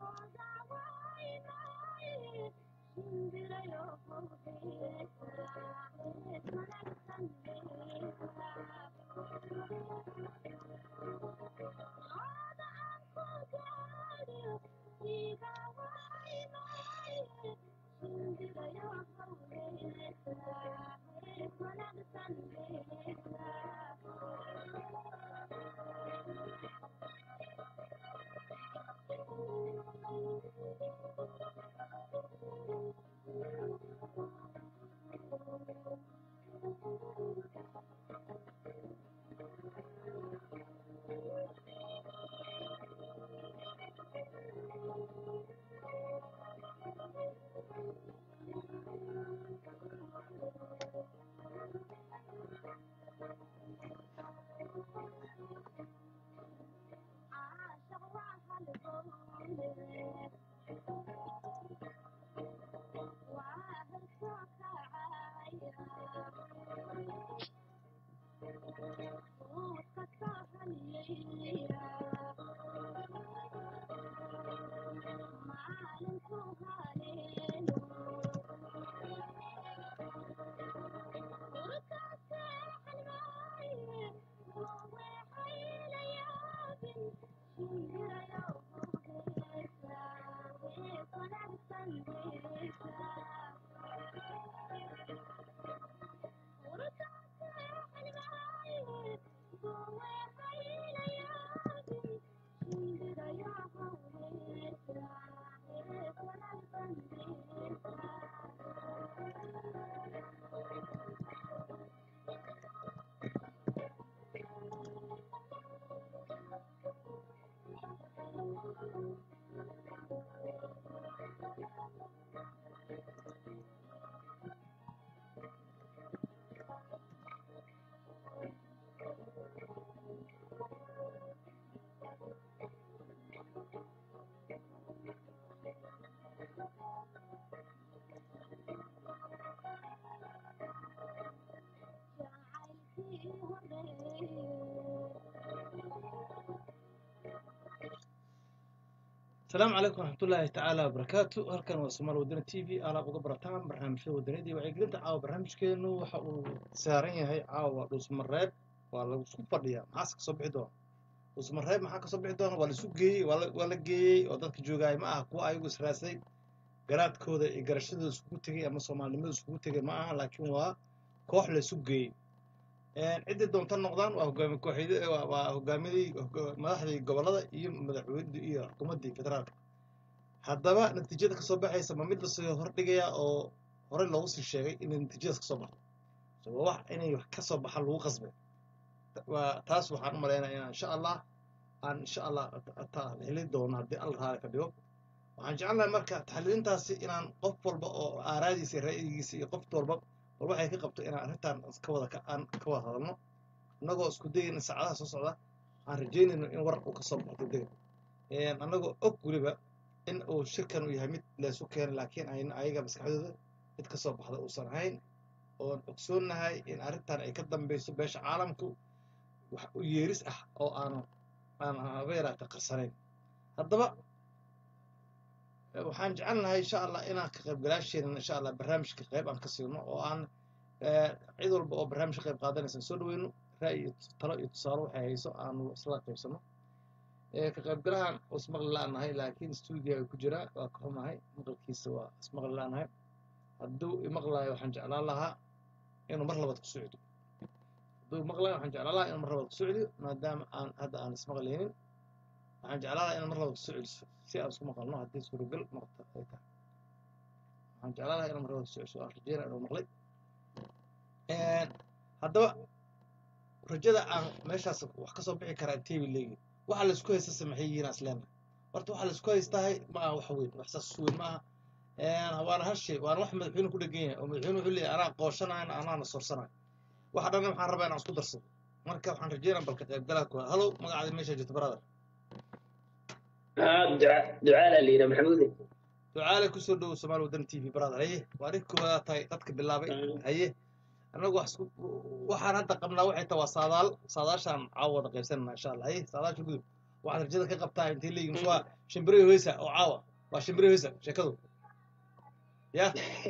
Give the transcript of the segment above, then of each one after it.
asalaamu calaykum waraxmatullaahi tacaala wabarakaatu halkan waa somaal wadani t v alaab uga barataan barnaamijyada wadanidii wacyigelinta caawa barnaamijkeenu waxa uu saaran yahay caawa dhuusmareeb waa laisku fadhiyaa maxaase kasoo bixi doona dhuusmareeb maxaa kasoo bixi doona waa laisu geeyey waa la geeyey oo dadka joogaay ma aha kuwa ayagu israasay garaadkooda iyo garashadooda iskugu tegey ama soomaalinimada iskugu tegey ma aha laakiin waa koox laisu geeyey ciddii doonta noqdaan waa hogaami kooxid waa hogaamiyadii madaxdii gobollada iyo madaxweynadii iyo xukuumaddii federaalka haddaba natiijada kasoo baxaysa ma mid lasoo hordhigayaa oo horey loogu sii sheegay inay natiijadaas kasoo baxdo so waa wax inay wax kasoo baxa lagu qasbay waa taas waxaan u malaynaya inaan insha allah aan insha allah heli doono haddii alla raali ka dhigo waxaan jecelnahay marka taxliilintaasi inaan qof walba oo aaraadiisa iyo ra'yigiisa iyo qof walba war waxay ka qabto inaan arrintan ka wada aan ka wada hadalno annagoo isku dayayna saacadaha soo socda aan rajaynayno in war uu kasoo baxo degdega annagoo og weliba in uu shirkan uu yahay mid laysu keenay laakiin ayna ayaga maskaxdooda mid kasoo baxda uusan ahayn oon ogsoonnahay in arrintan ay ka dambeyso beesha caalamku wax u yeeris ah oo aanu aan haba yaraata qarsanayn haddaba waxaan jecelnahay insha allah inaan ka qaybgalaasheenan insha allah barnaamijka qayb aan ka siino oo aan cid walba oo barnaamij ka qayb qaadanaysan soo dhaweyno ra'yi talo iyo tusaale waxay hayso aanu isla qaybsano ka qaybgalahan ismaqli la-nahay laakiin stuudio ay ku jiraa waa ka xumahay maqalkiisa waa ismaqli la-nahay hadduu imaqlayo waxaan jeclaan lahaa inuu mar labaad ku socdo hadduu imaqlayo waxaan jeclaan lahaa inuu mar labaad ku socdo maadaama aan hadda aan ismaqlaynin waxaan jeclaan lahaa inaan mar labaad ku socdiso si aan isku maqalno haddii suuragal noqoto ay tahay waxaan jeclaan lahaa inaan mar labaad ku socdiso aan rajeynaya inuu maqlay haddaba rajada aan meeshaas wax kasoo bixi karaa intee leegi waxa laisku haystase maxay yihiin asleenna horta waxa laisku haystahay ma aha wax weyn wax saas weyn ma aha waana hal shay waana wax madaxweyne ku dhegan yahay oo madaxweyne wuxuu leeyahay anaa qooshanayo anaana sorsanayo waxa dhan waxaan rabaa inaan isku darsado marka waxaan rajeynaa balka qaybgalaa kuwa halow magacaada meesha jirta brother ducaala la yidhaa maxamuude ducaale kusoo dhowow somaali wadan t v brother haye waa nin koowaad tahay dadka bilaabay haye annagu waxaan hadda qabnaa waxay tahay waa saadaal saadaashaan caawa wada qaybsanana insha allah haye saadaasha gudub waxaad rajada ka qabtaa intay leeyihin mise waa shimbiriyo heesa oo caawa waa shimbiriyo heesa sheekadu ya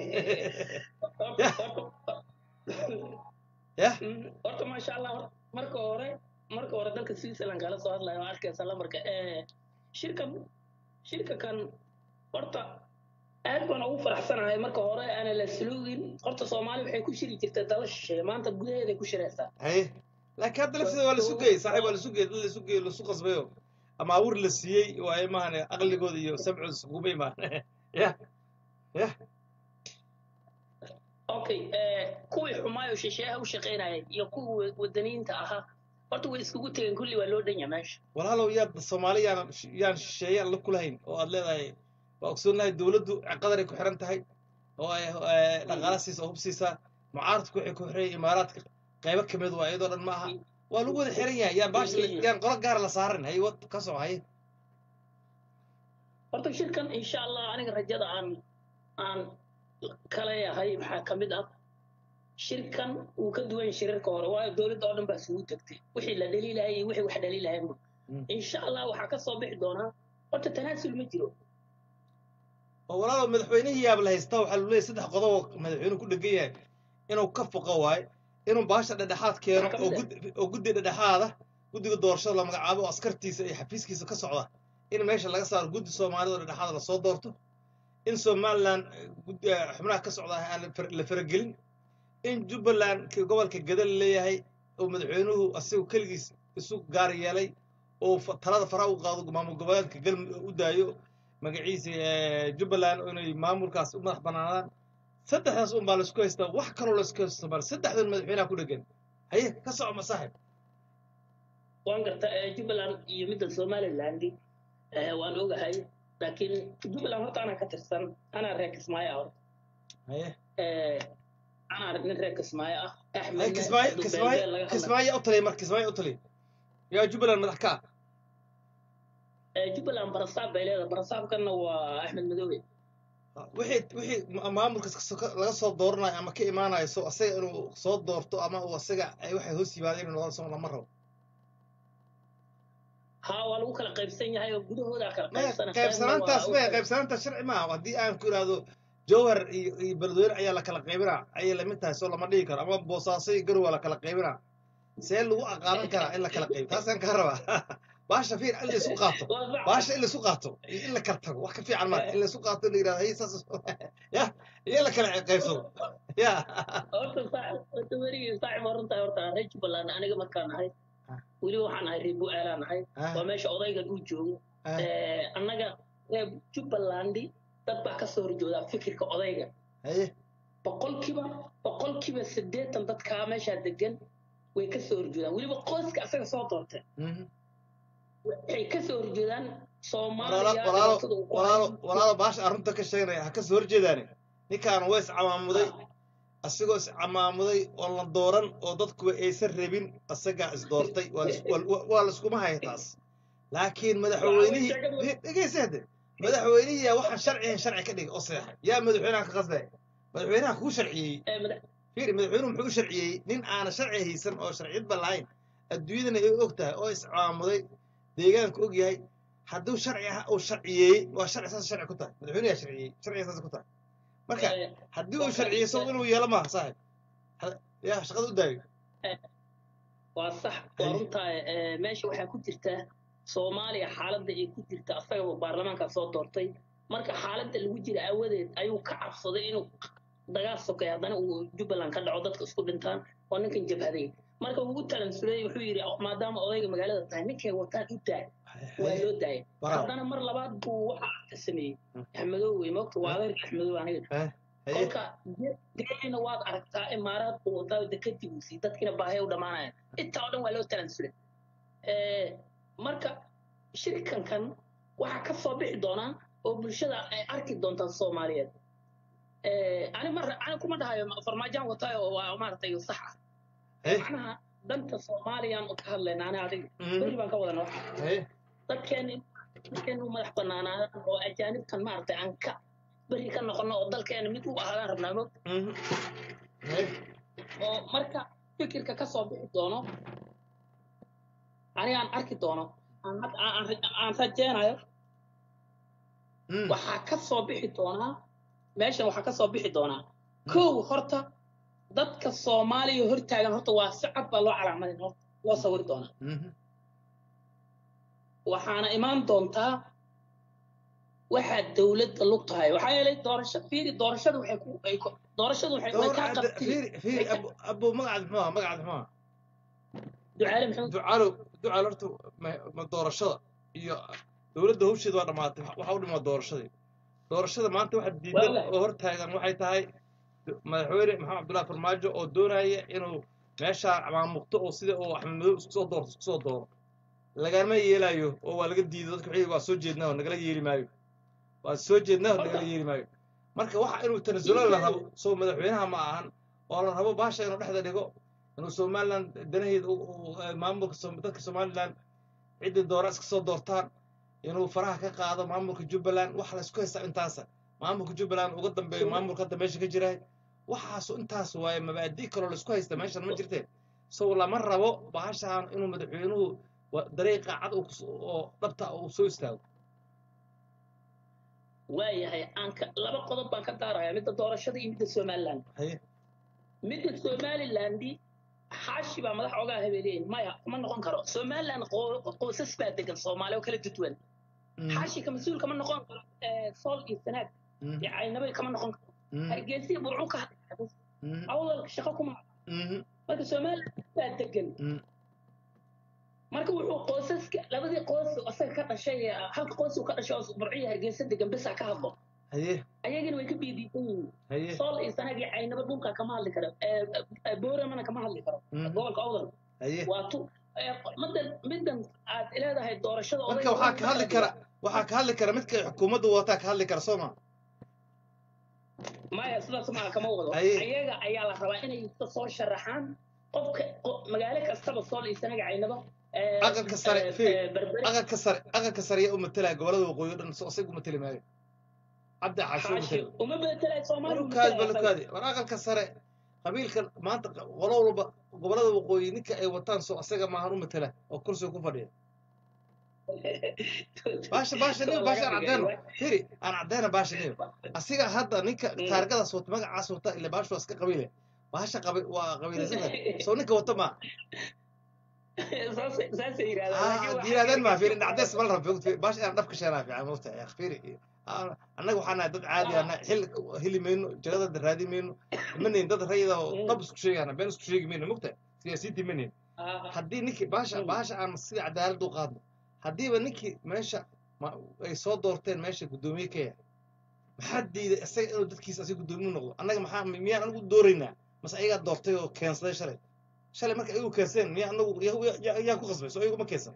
ya horta maasha allah marka hore marka hore dalka switzerland kala soo hadlaya oo arkaysa lambarka shirkan shirka kan horta aad baan ugu faraxsanahay marka hore aana la suluugin horta soomaali waxay ku shiri jirtay dala shisheeye maanta gudaheeday ku shiraysaa haye laakiin hadda lafteeda waa lasu geeyey saaxiib waa lasu geeyey dad lasu geeyey lasu qasbayo ama awur la siiyey waaye maahane aqligooda iyo sabcooda iskuguma imaan ya ya okay kuwii xumaayo shisheeyaha u shaqaynayay iyo kuwii wadaniyiinta ahaa horta way iskugu tegeen kulli waa loo dhanya meesha walaalow yaad soomaali yaan yaan shisheeyaan la kulahayn oo aad leedahay waa ogsoonahay dowladdu qadaray ku xiran tahay oo ay dhaqaala siisa oo hub siisaa mucaaradku waxay ku xiran imaaraadka qaybo ka mid waa iyadoo dhan ma aha waa lagu wada xiran yahay yaan baasha yaan qolo gaara la saaran hay wad ka soo haye horta shirkan insha allah aniga rajada aan aan kaleeyahay maxaa ka mid ah shirkan uu ka duwan shirarka hore waayo dowladda oo dhan baa isugu tagtay wixii la dhaliilahayay iyo wixii wax dhaliilahayba insha allah waxaa ka soo bixi doonaa horta tanaasul ma jiro oo walaalow madaxweynihii yaab la haystaa waxaa lu leeyahy saddex qodob oo madaxweynuhu ku dhegan yahay inuu ka foqo waayo inuu baasha dhedhexaad keeno oo gud oo guddi dhedhexaada guddiga doorashada la magacaabo oo askartiisa iyo xafiiskiisa ka socda in meesha laga saaro guddi soomaalida oo dhedhexaada lasoo doorto in somaliland xubnaha ka socda aan la faragelin in jubbaland gobolka gada la leeyahay oo madaxweynuhu asigu keligiis isu gaar yeelay oo talada faraha u qaado maamul goboleedka galmudug u daayo magaciisa jubbaland inay maamulkaas u madax banaanaan saddexdaas un baa laisku haystaa wax kaloo laisku haysto soomaali saddexdan madaxweynaha ku dhegan haye ka soco ma saaxib waan garta jubbaland iyo midda somaliland waan ogahay laakiin jubbaland horta anaa ka tirsan anaa reer kismaayo ah horta haye anaa nin reer kismaayo ah haye kismaayo kismaayo kismaayo u taliya marka kismaayo u taliya yaa jubbaland madax ka ah jubbaland barasaab bay leedahay barasaabkanna waa axmed madoobe wixii wixii maamulkas laga soo dooranayo ama ka imaanayo so asaga inuu soo doorto ama uu asaga ay waxay hoos yimaadeen inuu noqon soo lama rabo ها waa lagu kala qaybsan yahay oo gudahooda kala qaybsan qaybsanaantaas me qaybsanaantaas sharci maaha haddii aan ku idhaahdo jawhar iyo iyo beledweyne ayaa la kala qaybinaa ayay lamid tahay soo lama dhigi karo ama boosaaso iyo garow waa la kala qaybinaa see lagu aqaadan karaa in la kala qaybo taasaan kaa rabaa baasha fiir in laisu qaato baasha in laisu qaato iyo in la kala tago wax ka fiican maa in laisu qaato la yidhahdo hey saas ya iyo in la kala qaybsado ya horta saaxib horta werigii saaxib waa runtahay horta reer jubbaland aniga markaan ahay weliba waxaan ahay reer bu'aalaan ahay waa meesha odayga uu joogo annaga reer jubbalandi dad baa ka soo horjoodaa fikirka odayga haye boqolkiiba boqolkiiba siddeetan dadkaa meeshaa degan way ka soo horjeedaan weliba qoyska asaga soo doortay waxay ka soo horjeedaan soomaaliya walaalo baasha arrinta ka sheeganaya ha ka soo horjeedaani ninkaan waa iscamaamuday asigoo iscamaamuday oo la dooran oo dadkuba aysan rabin asagaa isdoortay waa laiskuma haya taas laakiin madaxweynihii dhegeysa hadde madaxweynihii yaa waxaan sharcihan sharci ka dhigay oo seexay yaa madaxweynaha ka qasbay madaxweynaha kuu sharciyey fiiri madaxweynuhu muxuu u sharciyey nin aana sharci haysan oo sharciyadba lahayn adduunyadana ay og tahay oo iscamaamuday deegaanka og yahay hadduu sharci ah uu sharciyeeyey waa sharci saas sharci ku tahay madaxweynaha sharciyey sharciga saas ku tahay marka haddii uu sharciyey isagu inuu yeelo maaha saaxib ya shaqada u daayo waa sax waa runtaa meesha waxaa ku jirta soomaaliya xaaladda ay ku jirta asagaba baarlamaanka soo doortay marka xaaladda lagu jira aawadeed ayuu ka cabsaday inuu dagaal sokay haddana uu jubbaland ka dhaco dadka isku dhintaan oo ninkan jabhaday marka ugu talansulay wuxuu yidhi maadaama odayga magaalada tahay ninkay wataan u daay waa loo daayay haddana mar labaad buu waxa sameeyey axmedow wey moogta waa adeerka axmedow aniga kolka deena waad aragtaa imaaraad uu wataa dekadibuusii dadkiina baahaya u dhammaanaya intaa oo dhan waa loo talansulay marka shirkankan waxaa ka soo bixi doonaa oo bulshada ay arki doontaa soomaaliyeed ani mar ani kuma dhahayo farmaajaan wataayo oo waa maaragtay sax ah macnaha danta soomaaliyaan ka hadlayna ani adiga beri baan ka wadana dadkeeni dadkeenu madax banaanaadaan oo ajaanibtan maaragtay aan ka beri ka noqono oo dalkeena mid u ahaadaan rabnaa mog oo marka fikirka ka soo bixi doono anigaan arki doono aan had- aan- aan- aan rajeynayo Mm. waxaa ka soo bixi doonaa meeshan waxaa ka soo bixi doonaa kow horta dadka soomaaliya hortaagan horta waa si cad baa loo calaamadin horta loo sawiri doonaa Mhm. waxaana imaan doontaa waxaa dowladda lug tahay waxaa yeelay doorasho fiiri doorashada waxay ku ay ku- doorashadu waxay way Door kaa hadda- qabtay fiiri fiiri abu abu magacaad muxuu ahaa magacaad muxuu ahaa ducaale maxamed ducaalow ducaal horta ma- ma doorashada iyo dowladda hawsheeda waa dhammaatay waxa u dhimaa doorashadii doorashada maanta waxa diidan Wallahi. oo hortaagan waxay tahay madaxweyne maxamed cabdullahi farmaajo oo doonaya inuu meeshaa maamuqto oo sida uu axmed madow isku soo doorto isku soo dooro lagama yeelayo oo waa laga diido dadka wixii waa soo jeednaa oo nagala yeeli maayo waa soo jeednaa oo nagala yeeli maayo marka waxa inuu tanasulo la rabo soo madaxweynaha ma ahan oo la rabo baasha inuu dhexda dhigo inuu somaliland danaheeda u- u- u- maamulka Som- dadka somaliland ciddii doora iska soo doortaan inuu faraha ka qaado maamulka jubbaland waxa la isku haystaa intaasa maamulka jubbaland uga dambeeyo maamulka hadda meesha ka jira waxaasu intaas waaye mabaadi kaloo la isku haysta meeshan ma jirteen so lama rabo bahashaan inuu madaxweynuhu wa- dariiqa cad uu kus- oo dhabta uu soo istaago waayahay aan ka laba qodob baan ka daarayaa midda doorashada iyo midda somaliland haye midda somalilandi xaashi baa madax ogaa habeeleyn maya kuma noqon karo somaliland qo- qoysas baa degan soomaali oo kala duwan Mhm, xaashi ka mas-uul kama noqon karo eh, sool iyo sanaag mhm, iyo caynabay kama noqon karo mhm, hargeysa burcu ka hadlaya mhm, awdalka shaqo kuma mhm, marka somaliland baa degan mhm. marka wuxuu qoysaska labadii qoys asaga ka dhashay ee halka qoys uu ka dhashay oo burciyo hargeysa degan bisa ka hadlo haye ayagana way ka biidiisan yihiin haye sool iyo sanaag iyo caynaba dhulka kama hadli karo Eh, eh, booramana kama hadli karo mhm, gobolka awdal haye waa tu eh, middan middan aad leedahay doorashada marka waxaa ka hadli kara waxaa ka hadli kara midka xukuumaddu wataa ka hadli kara soo ma maya sidaas maaha kama wado Aye. ayaga ayaa la rabaa inay iska soo sharaxaan qofka qo- magaalo kastaba sool iyo sanaga caynaba eh, Aqalka sare, eh, fiir. eh, berbere aqalka sare aqalka sare yaa u matalaya gobolada waqooyi o dhan so isaga u matali maayo cabdi xaashi u xaashi matali uma bedelay soomaali uma balukaadi bedelay balukaadi war aqalka sare qabiilkan maanta qolo walba gobolada waqooyi ninka ay wataan soo asaga maahan u matala oo kursiga ku fadhiya baasha baasha niyo baasha aan caddeeno firi aan caddeena baasha niyo asiga hadda ninka Mm. taargadaas wata magacaas wata ila baasha waa iska qabiile baasha qabi waa qabiilaysada soo ninka wata ma saasay saasay yidhahdaan ah laakiin waxaa yirahdeen ma kale- fiiri dhacdees mal rabo baasha inaan dhabka sheenaa fiican mota ya fiiri Ah, annaga waxaan nahay dad caadi ah xil heli mayno jagada raadi mayno manayn dad rayida oo Mm. dhab isku sheegana been isku sheegi mayno mugta siyaasiyiintii manayn Ah, haddii ninkii baasha Mm. baasha aan sida cadaalad u qaadno haddiiba ninkii meesha ma- ay soo doorteen meesha guddoomiye ka yahay maxaa diiday isaga inuu dadkiisa asiga guddoomiye u noqdo annaga maxaa miyaan anigu dooraynaa mase ayagaa doortay oo keensaday shalay shalay marka ayagu keenseen miyaa anagu yaa- yaa- yaa- yaa ku qasbay soo ayagu ma keensan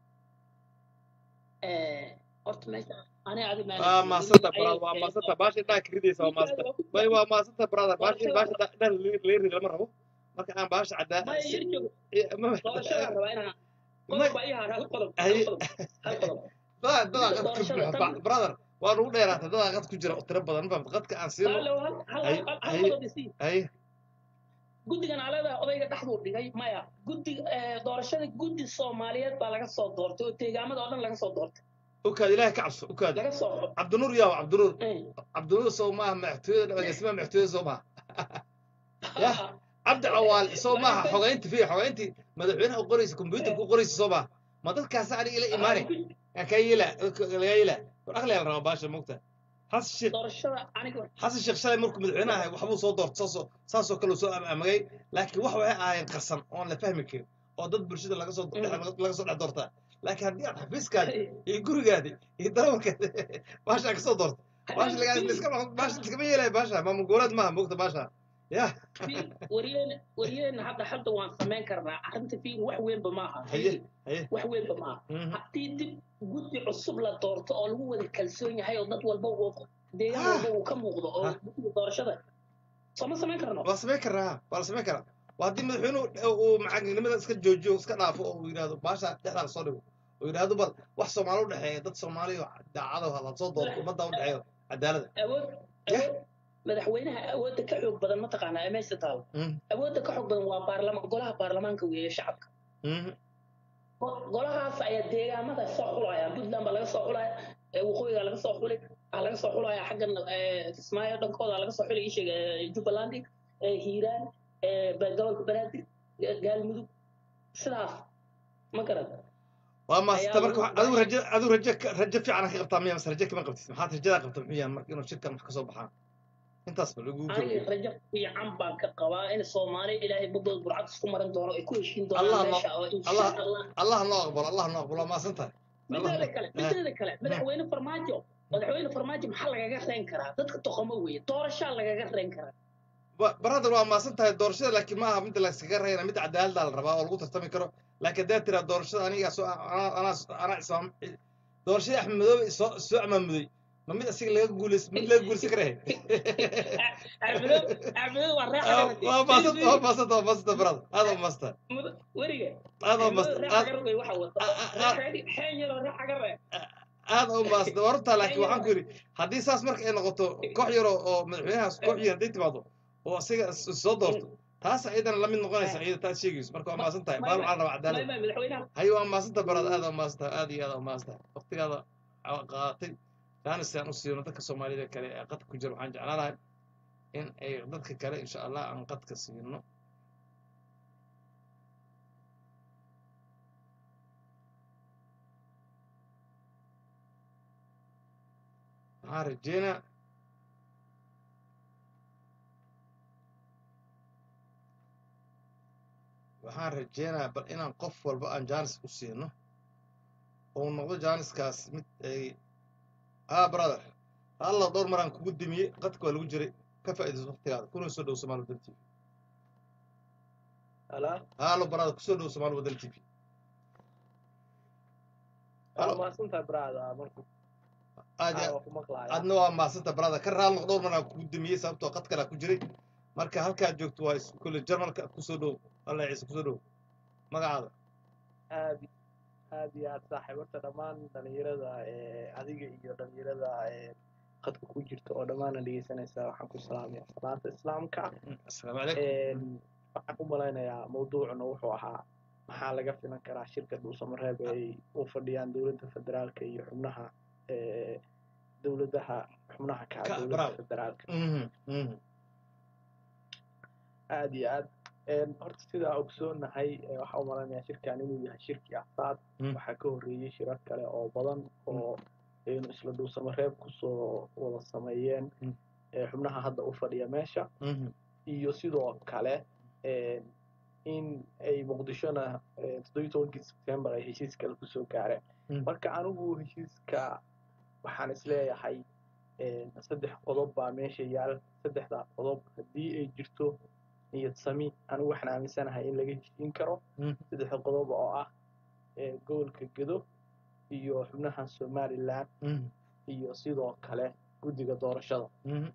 eh, horta meesha ani adi waa maasanta brother waa maasanta baasha indhaha ka ridaysa waa maasanta bay waa maasanta brother baasha in baasha indhaha laga ridi lama rabo marka aan baasha cadaa maya yar joogo doorashadaan rabaa inaan Ma- qodob baa ii har hal qodob hal Aye. qodob hal qodob dadaa dadaa qad ku Doorashada buuxa tan- brother waa nugu dheeraatay dadaa qad ku jira oo tiro badan ma fahamta qadka aan siino Hal- hal hal Aye, hal hal aye. qodob isii hay guddigan aleedaha odayga dhexduu dhigay maya guddi eh, doorashada guddi soomaaliyeed baa laga soo doortay oo deegaamada oo dhan laga soo doortay ukaad ilaahay ka cabso ukaad laga soo cabdinuur yaa waa cabdinuur Eh. cabdinuur soo maaha madaxtooyada dhamaysmaa madaxtooyada soo maaha Yah. cabdi cawaal soo maaha xogeynti fi xogeynti madaxweynaha u qoraysa kombyuutarka u qoraysa soo maaha ma dadkaas aniga ila imaanay kaa yeela lagaa yeela war aqliyaa la rabaa baasha mugta xasan sheekh doorashada aniga xasan sheekh shalay markuu madaxweynaha ahay waxbuu soo doortay saasoo saasoo kale uu soo amamagay laakiin wax waxay ahaayeen qarsan oon la fahmi karin oo dad bulshada laga soo dhex- laga soo dhex doortaa laakiin haddii aad xafiiskaadi iyo gurigaadi iyo darawarkaadi baashaa ka soo doorta baasha lagaa iska baasha iskama yeelaya baasha maamul goboleed maaha mogta baasha yah wariyeen wariyeen hadda hadda waan samayn karnaa arrinta fiir wax weynba maaha haye haye wax weynba maaha Mhm. haddii dib guddi cusub la doorto oo lagu wada kalsoon yahay oo dad walba uu deegaan Ah. walba uu ka muuqdo oo Ah. guddiga doorashada sooma samayn karno waa samayn karaa waa la samayn karaa waa haddii madaxweynuhu uu macagnimada iska joojiyo iska dhaafo oo uu yidhahdo baasha dhexdaa lasoo dhigo oo yidhahdo bal wax soomaali u dhexeeya dad soomaali oo daacado la soo doorto ummadda u dhexeeyo cadaalada awood Yah. awood madaxweynaha awoodda ka xoog badan mataqaanaa ee meesha taalo Mhm. awoodda ka xoog badan waa baarlama golaha baarlamaanka weeye shacabka Mhm. golahaas ayaa deegaamada soo xulaya puntland baa laga soo xulaya waqooyiga laga soo xulay waxaa laga soo xulaya xaggan kismaayo dhankooda laga soo xulay isheeg jubbaland hiiraan gobolka banaadir gaalmudug sidaas ma garad waa maasanta marka adigu rajo adigu rajo rajo fiican ka qabtaa miya mase rajo kama qabtid maxaad rajadaa qabta muxuu yahay marka inuu shirkan wax ka soo baxaan intaas ba lagu aniga rajo fiican baan ka qabaa in soomaali ilaahay badood burcad isku marin doono ay ku heshiin doonaan meesha oo insha allah allah noo aqbalo allah noo aqbalo waa maasan tahay mideeda kale mideeda kale madaxweyne farmaajo madaxweyne farmaajo maxaa lagaga reen karaa dadka toqomo weeye doorashaa lagaga reen karaa brother waa maasan tahay doorashada laakiin ma aha midda layskaga reyna mid cadaalada la rabaa oo lagu tartami karo laakiin haddaad tiraa doorashada aniga soo anaa anaa islaam doorashadii axmed madoobe soo soo amaamuday ma mid asiga laga guulays mid laga guulaysan karahe waa maasanta waa maasanta waa maasanta brother aad waa maasanta weriga aad waa maasanta aad u maasanta waa runtaa laakiin waxaan ku yidhi haddii saas marka ay noqoto koox yar oo madaxweynahaas koox yar hadday timaado oo asiga soo doorto taas ciidana lamid noqonaysa ciida taas sheegayso marka waa maasan tahay baan waxaa rabaa cadaalad hayo waa maasanta barad aad waa maasanta aad iyo aad waa maasanta waqtigaada qaadatay jaanis aan u siino dadka soomaalida kale ee qadka ku jira waxaan jeclaanahay in ay dadka kale insha allah aan qadka siino waxaan rajeynaa waxaan rajeynayaa bal inaan qof walba aan jaanis u siino oo noqdo jaaniskaas mid ay haa brother alla dhowr maraan kugu dimiyey qadka waa lagu jiray ka faa'iidayso waqtigaada kuna soo dhow somaali waddan tv halo brother kusoo dhow somaali waddan tv adna waa maasanta brother ka raal dhowr maraan kugu dimiyey sababtoo qad kalaa ku jiray marka halkaad joogto waa kule jarmalka kusoo dhow alla ciise kusoo dhow magacaada aad aad iyo aad saaxiib horta dhammaan dhalinyarada adiga iyo dhalinyarada qadka ku jirta oo dhammaana dhegeysanaysaa waxaan ku salaamaya salaanta islaamka asalaamu calaykum waxaan u malaynayaa mawduucuna wuxuu ahaa maxaa laga filan karaa shirka dhuusamareeb ay u fadhiyaan dowladda federaalka iyo xubnaha dowladaha xubnaha ka dowladda federaalka aad iyo aad horta sidaa ogsoonahay waxaa u malaynayaa shirkan inuu yahay shirkii afraad waxaa ka horreeyey shirar kale oo badan oo aynu isla dhuusamareeb kusoo wada sameeyeen xubnaha hadda u fadhiya meesha iyo sidoo kale in ay muqdishona toddobiyi tobankii sebtembar ay heshiis kale kusoo gaareen marka anigu heshiiska waxaan isleeyahay saddex qodob baa meesha yaal saddexdaa qodob haddii ay jirto niyad sami anigu waxaan aaminsanahay in laga heshiin karo saddexda qodob oo ah gobolka gedo iyo xubnaha somalilan iyo sidoo kale guddiga doorashada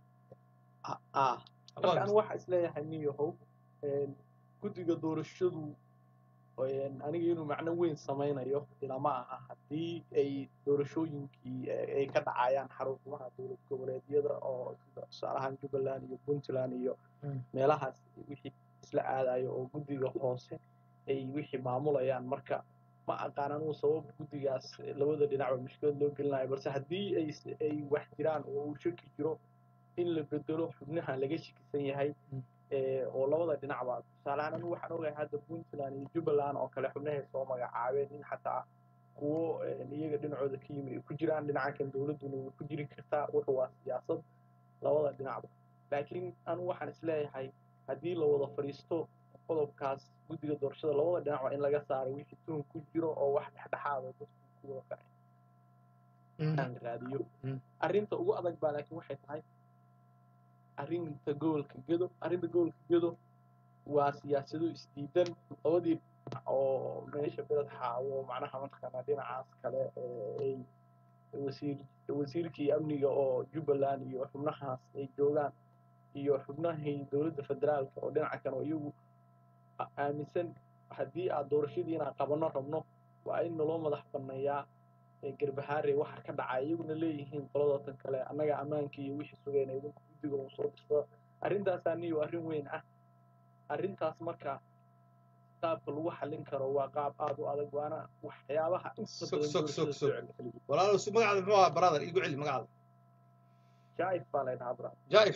marka anigu waxaa isleeyahay niyahow guddiga doorashadu aniga inuu macno weyn samaynayo ilama aha haddii ay doorashooyinkii ay ka dhacayaan xarumaha dowlad goboleedyada oo tusaalahaan jubbaland iyo puntland iyo meelahaas wixii isla aadayo oo guddiga hoose ay wixii maamulayaan marka ma aqaan anugu sabab guddigaas labada dhinacba mushkilad loo gelinayo balse haddii ay ay wax jiraan oo uu shaki jiro in la bedelo xubnaha laga shakisan yahay oo labada dhinacba tusaalehaan anigu waxaan ogahay hadda puntland iyo jubbaland oo kale xubnahay soo magacaabeen in xataa kuwo iyaga dhinacooda ka yimi ay ku jiraan dhinacankan dowladduna way ku jiri kartaa wuxuu waa siyaasad labada dhinacba laakiin anigu waxaan isleeyahay haddii la wada fadhiisto qodobkaas guddiga doorashada labada dhinac waa in laga saaray wixii tuhun ku jiro oo wax dhexdhexaada dadku ku wada kacay aan raadiyo arrinta ugu adag baa laakiin waxay tahay arrinta gobolka gedo arrinta gobolka gedo waa siyaasado isdiidan labadii oo meesha beled xaawo macnaha mataqaanaa dhinacaas kale ay wasiir wasiirkii amniga oo jubbaland iyo xubnahaas ay joogaan iyo xubnahii dowladda federaalka oo dhinaca kan oo iyagu aaminsan haddii aad doorashadii inaan qabano rabno waa in naloo madax banneeyaa garbahaare waxa ka dhacay iyaguna leeyihiin qoladootan kale annaga ammaanka iyo wixii sugayna idinku guddiga uu soo dirsada arrintaasaa niyo arrin weyn ah arrintaas marka qaabka lagu xallin karo waa qaab aad u adag waana waxyaabaha inta Sog, badan sog, doorashada sog, soo sog. celceliya walaalo su magacaada muxuu ahaa brother igu celi magacaada jaaif baa laydhahaa bra jaaif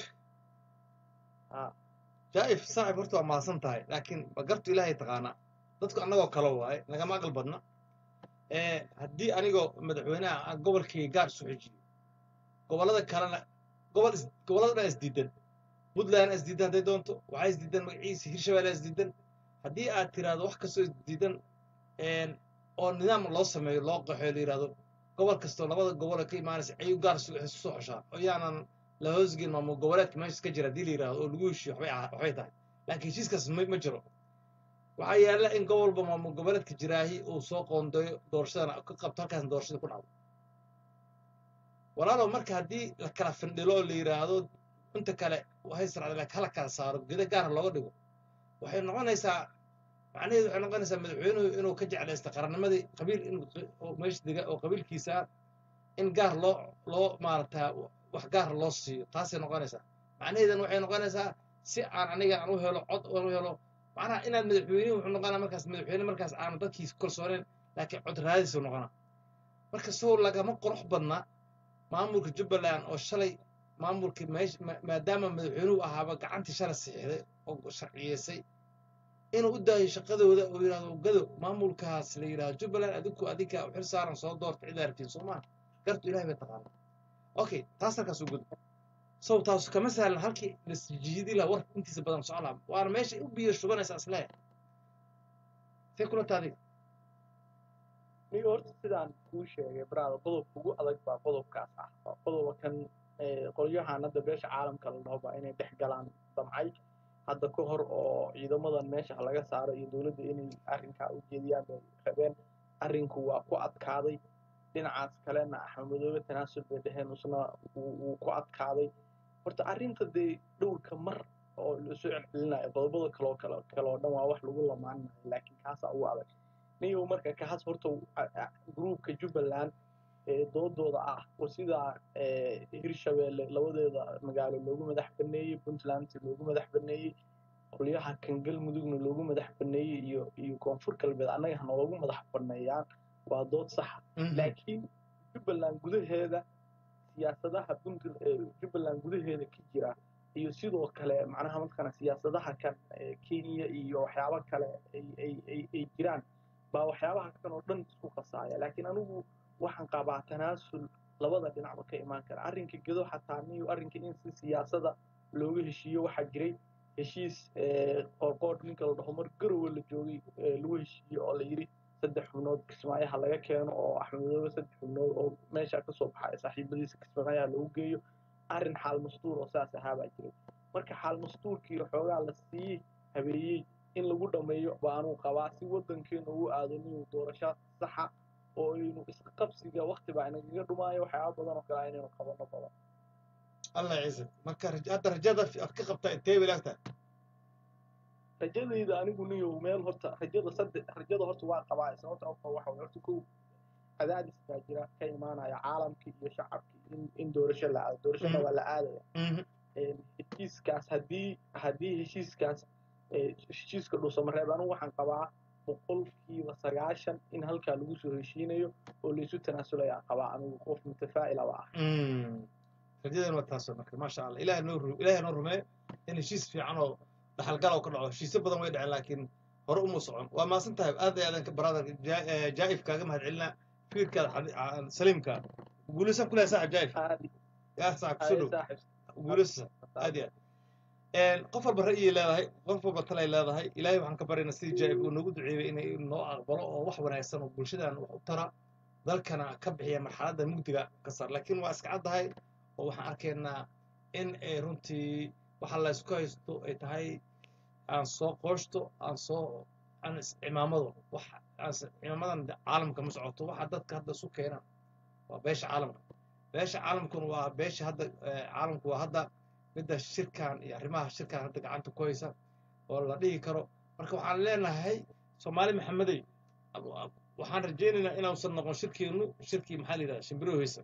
Ah. jaaif saaxib horta waa mahadsan tahay laakiin ba gartu ilaahay taqaanaa dadku annagoo kale waaye nagama aqal badna ee haddii anigoo madaxweynaha aan gobolkayga gaar isu xijiyo gobollada kalena gobol is gobollada dhan isdiidan puntland isdiidan hadday doonto waxaa isdiidan magaciisa hirshabelle isdiidan haddii aad tiraahdo wax kastoo isdiidan een, oo nidaam loo sameeyo loo qaxo la yidhahdo gobol kastoo labada gobol ee ka imaanaysa ayuu gaar isu isu soo xoshaa oo yaanan la hoosgelin maamul goboleedka meesha ka jira haddii la yidhahdo oo lagu heshiyo waxbay aha- waxbay tahay laakiin heshiiskaas ma ma jiro waxaa yaalla in gobolba maamul goboleedka jiraahi uu soo qoondeeyo doorashadana ka qabto halkaasna doorashada ku dhacdo walaalow marka haddii la kala findhilo oo la yidhaahdo inta kale waxay sircda hala kala saaro geda gaara looga dhigo waxay noqonaysaa macnaheedu waxay noqonaysaa madaxweynuhu inuu ka jeclaysta qarannimadii qabiil in oo meesha dega oo qabiilkiisa ah in gaar loo loo maaragtaa wax gaar loo siiyo taasay noqonaysaa macnaheedana waxay noqonaysaa si aan aniga aan u helo cod aan u helo macnaha inaad madaxweyne wuxuu noqonaa markaas madaxweyne markaas aanu dadkiisa kalsooneen laakiin cod raadisuu noqonaa marka sow lagama qurux badna maamulka jubbaland oo shalay maamulka meesha ma- maadaama madaxweynuhu ahaaba gacantii shalay saxiixday oo sharciyeysay inuu u daayo shaqadooda oo yidhahdo gado maamulkaas la yidhahdo jubbaland adinku adinka u xil saaran soo doorta cid aragtiin soo maha gartu ilahay bay taqaana okay taas halkaas u gudbo sow taas kama sahlan halkii lasjiidi laha war intiisa badan socon laha waana meesha u biyo shubanaysa isleeya see kula taadi niga horta sidaan kuu sheegay brada qodobka ugu adag baa qodobkaas ah waa qodoba kan ee, qolyahan hadda beesha caalamka la dhaho baa inay dhex galaan damcay hadda ka hor oo ciidamadan meesha laga saaro iyo dowladda inay arrinkaa u jeediyaan bay rabeen arrinku waa ku adkaaday dhinacaas kalena axmed madoobe tanaasul bay dheheen isna wuu wuu ku adkaaday horta arrinta dee dhowrka mar oo la soo celcelinayo qodobada kaloo kale kale oo dhan waa wax lagu lamaanayo laakiin kaasaa ugu adag niyow marka kaas horta a- a- gruupka jubbaland ee doodooda ah oo sidaa ee, hirshabeelle labadeeda magaalo loogu madax baneeyey puntland loogu madax baneeyey qolyaha kan galmudugna loogu madax baneeyey iyo iyo koonfur galbeed annaga hanoogu madax baneeyaan waa dood saxa laakiin jubbaland gudaheeda siyaasadaha puntland ee jubbaland gudaheeda ka jira iyo sidoo kale macnaha markana siyaasadaha kan ee kenya iyo waxyaabo kale ay ay ay ay jiraan baa waxyaabaha kan oo dhan isku qasaaya laakiin anigu waxaan qabaa tanaasul labada dhinacba ka imaan kara arrinka gedo xataa niyo arrinka in si siyaasada looga heshiiyo waxaa jiray heshiis ee, qoorqoor ninka la dhaho mar garowe la joogay ee, lagu heshiiyo oo la yidhi saddex xubnood kismaayaha laga keeno oo axmed madoobe saddex xubnood oo meesha kasoo baxay saaxiibadiisa kismaayaha loogu geeyo arrin xaal mastuur oo saas ahaa baa jiray marka xaal mastuurkii xoogaa la sii habeeyey in lagu dhammeeyo baanuu qabaa si wadankeenu ugu aado inuu doorasho saxa oo aynu isqabsiga waqti baa inagaga dhumaayo waxyaaba badan oo kale inaynu qabano badan allah ciise marka raj- hadda rajada fi- aad ka qabta intee bay laagtahay rajadayda anigu niyow meel horta rajada saddex rajada horta waa qabaa sababta oo waxa waye horta kow cadaadis baa jira ka imaanaya caalamkii iyo shacabkii in in doorasho la aado doorashada Mhm. waa la aadaya een, heshiiskaas haddii haddii heshiiskaas ee, heshiiska dhuusamareeb anigu waxaan qabaa boqolkiiba sagaashan in halkaa lagu soo heshiinayo oo laysu tanaasulaya qabaa anigu qof mutafaa'ilaba ah rajadan waa taasoo marka maasha allah ilaah noo ru ilaahay noo rumeeyo in heshiis fiican oo dhaxalgal oo ka dhaco heshiisyo badan way dhaceen laakiin hore uma socon waa maasan tahay aad iyo aadan brother jaa'if kaaga mahad celinaa fikirkaada xadi- aa- saliimka guulaysan kulahay saaxib jaa'if aadi yaa saaxib kusoo dhow saaxib guulaysa aad iyo aad qof walba ra'yay leedahay qof walba talay leedahay ilaahay waxaan ka baryaynaa sidii jaa'ib uu noogu duceeyey inay noo aqbalo oo wax wanaagsan oo bulshadan wax u tara dalkana ka bixiya marxaladda mugdiga ka saar laakiin waa iska caddahay oo waxaan arkaynaa in ay runtii waxa la isku haysto ay tahay aan soo qooshto aan soo aan iscimaamado wax aan is- cimaamadan caalamka ma socoto waxa dadka hadda isu keenaan waa beesha caalamka beesha caalamkuna waa beesha hadda eh, caalamku waa hadda midda shirkan iyo arrimaha shirkan hadda gacanta ku haysa oo la dhihi karo marka waxaan leenahay soomaali maxamedey ab- ab- waxaan rajaynaynaa inuusan noqon shirkeenu shirkii maxaa la yidhahda shimbiro heysa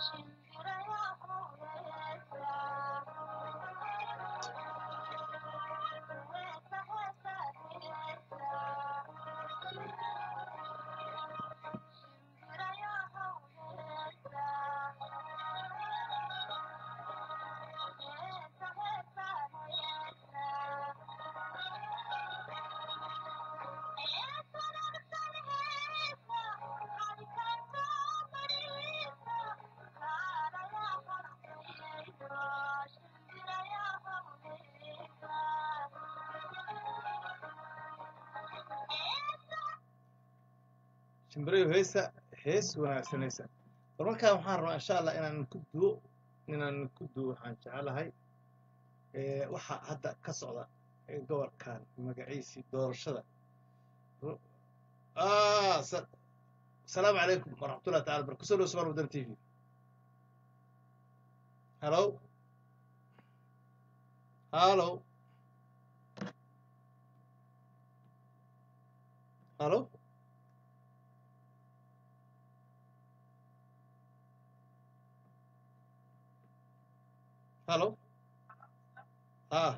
shimbirayo heesa hees wanaagsanaysa bal markaa waxaan rabaa insha allah inaan ku duwo inaan ku duwo waxaan jecelahay ee, waxa hadda ka socda ee gobolkan magaciisii doorashada ah sa- asalaamu calaykum waraxmatullahi taala bar kusoo dhow subaal wadan t v hallo hallo hallo hallo ah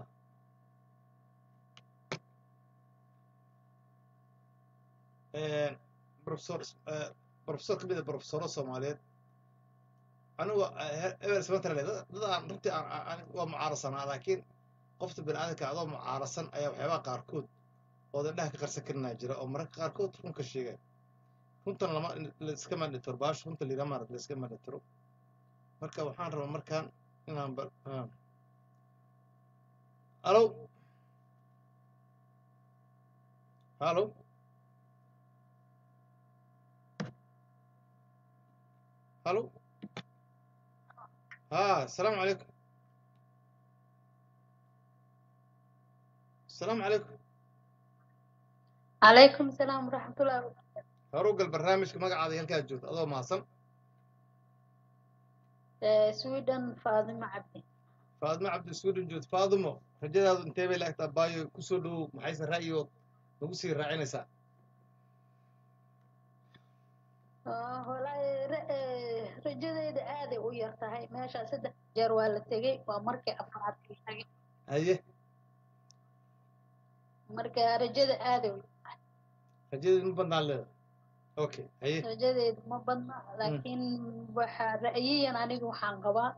Een, professor eh, professor kamid a professoro soomaaliyeed anigu eber smantrale dad aan runtii aan- aan- aan- waa mucaarasanaa laakiin qofta biniaadanka adoo mucaarasan ayaa waxyaabaha qaarkood oo indhaha ka qarsan karinaa jira oo mararka qaarkood runka sheegaya runtan lama laiska mandhitiro baash runta lagama laiska mandhitiro marka waxaan rabaa markaan inaan ba ah. hallo hallo hallo ها السلام عليكم السلام عليكم عليكم السلام ورحمة الله وبركاته هروق البرنامج ما قاعد يلقى جود هذا ما صن آه، سويدن فاطمة عبدي فاطمة عبد السود جود فاطمة رجال هذا انتبه لك تبايو كسودو محيس الرأي نقصي الرأي نساء آه، والله ر- آه، rajadayda aaday u yar tahay meesha saddex jeer waa la tegey waa markii afraad la tagay هي marka rajada aaday u yar رجال من بنا له اوكي هي rajadayda ma badna laakiin waxaa ra'yiyan anigu waxaan qabaa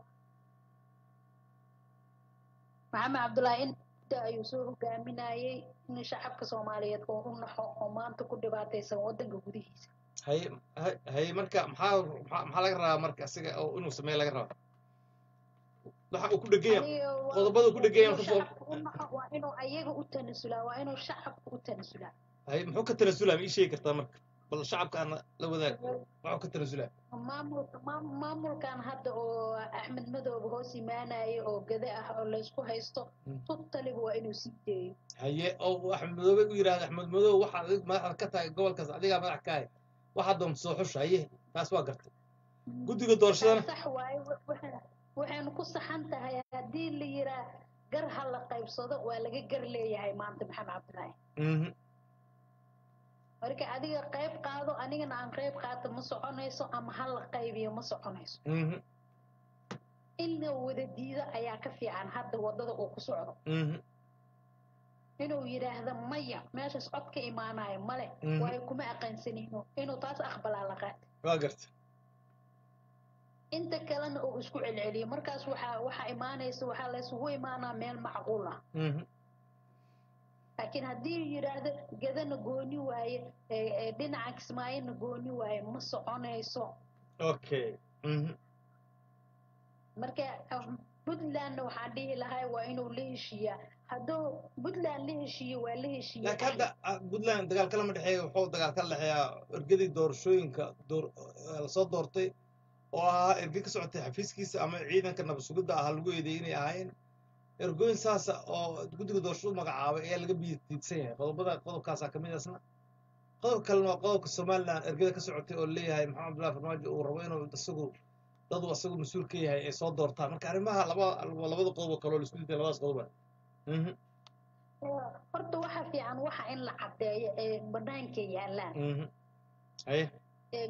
maxamed cabdullaahi inta ayuu soo hogaaminayay in shacabka soomaaliyeed oo u naxo oo maanta ku dhibaataysan wadanka gudihiisa هي هي مركا محا محا لقى راه مركا سيجا او انه سمي لقى راه waxa uu ku dhegaya Aniga waa qodobada ku dhegaya inuu ka soo shacabka u naxo waa inuu ayaga u tanasulaa waa inuu shacabka u tanasulaa hay muxuu ka tanasulaa ma ii sheegi kartaa marka bal shacabka aan la wadaag waxuu ka tanasulaa maamulka maam- maamulkan hadda oo axmed madoobe hoos imaanaya oo gada ah oo laysku haysto Mm. tutaliba waa inuu sii deeyo haye oo axmed madoobe u yidhaahda axmed madoobe waxaad adig madaxda ka tahay gobolkaas adigaa madax ka hay waxaad doonta soo xusha haye taas waa gartay guddiga doorashadana sax waaye wa- waxa- waxaynu ku saxan tahay haddii la yiraa gar ha la qaybsado waa laga gar leeyahay maanta maxamed cabdilaahi Mhm, marka adiga qayb qaado anigana aan qayb qaato ma soconayso ama ha la qaybiyo ma soconayso mhm, in la wada diido ayaa ka fiican hadda wadada uu ku socdo mhm, inuu yidhaahdo maya meeshaas cod ka imaanayo male Mhm. waayo kuma aqaansanino inuu taas aqbalaa la qaata waa gartay inta kalena uu isku celceliyo markaas waxaa waxaa imaanaysa waxaa laysugu imaanaa meel macquul ah Mhm, laakiin haddii uu yidhaahdo gadana gooni waaye ee- ee dhinaca kismaayona gooni waaye ma soconayso okay mhm, marka um, puntlandna waxaan dhihi lahay waa inuu la heshiiyaa hadduu puntland la heshiiyo waa la heshiiya laakiin hadda ah, puntland dagaal kalama dhexeeya wuxuu dagaal ka dhexeeyaa ergadii doorashooyinka door eh, lasoo doortay oo ahaa erge ka socotay xafiiskiisa ama ciidanka nabad sugidda ahaa lagu eedeeyay inay ahaayeen ergooyin saasa oo guddiga doorashadu magacaabay ayaa laga biidsan yahay qodobada qodobkaasaa ka mid asna qodob kalena waa qodobka somaliland ergada ka socotay oo leeyahay maxamed abdullahi farmaajo uu rabo inuu isagu dadu isagu mas-uul ka yahay ay soo doortaan marka arrimaha laba labada qodob oo kale oo la isku diiday labadaas qodoba Mhm, horta waxa fiican waxa in la caddeeyo ee banaanka yaalaan mhm. haye ee